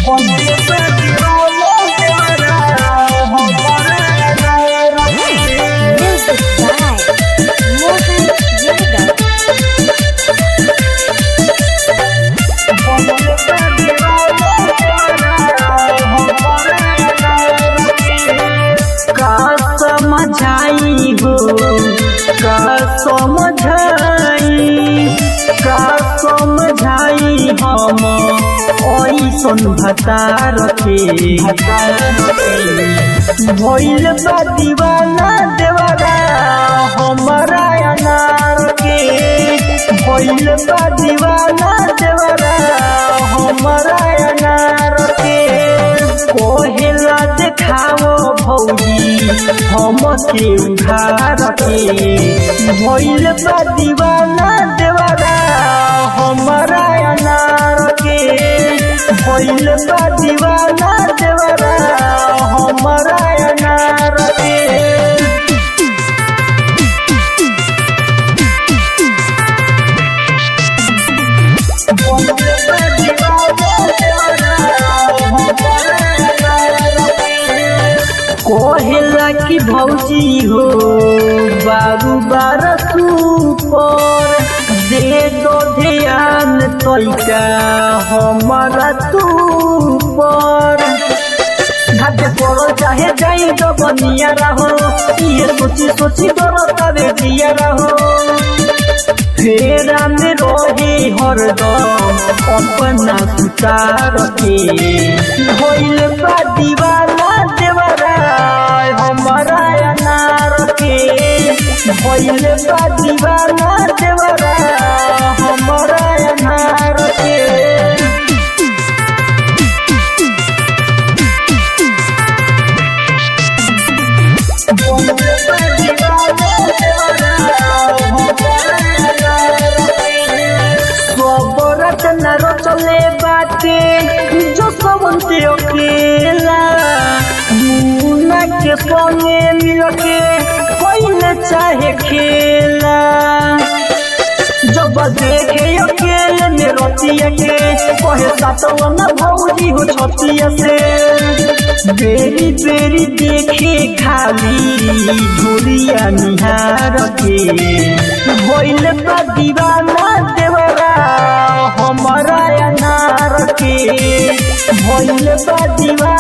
Music by Mohan Yadav. का समझाई हो का समझाई का समझाई हम ऐसन भतार के भइल बा दीवाना देवारा हमारा अनार के भइल बा दीवाना देवारा हमारा अनार के कोहेला देखाओ भौजी हम के उधार के भइल बा दीवाना देवारा हमारा अनार के भइल बा दीवाना देवारा हमारा अनार के कोहेला की भौजी हो बारू बार पर दे दो ध्यान तैका हमारा तू पर घाटे पड़ो चाहे जाई तो बनिया रहो ये सोची सोची करो तबे दिया रहो फेरा में रोहे हरदम अपना सुतार के होइल बा दीवाना देवरा हमारा अनार के होइल बा दीवाना देवरा हमारा अनार के खबरत न रचले बाटे जो सबंते अकेला मुना के संगे मिलके कोई चाहे खेला जब देखे अकेले में रतिया के कहे सातवा न भौजी हो छतिया से बेरी बेरी देखे खाली झोरिया निहार के भइल बा दीवाना देवरा हमारा अनार के भइल बा दीवाना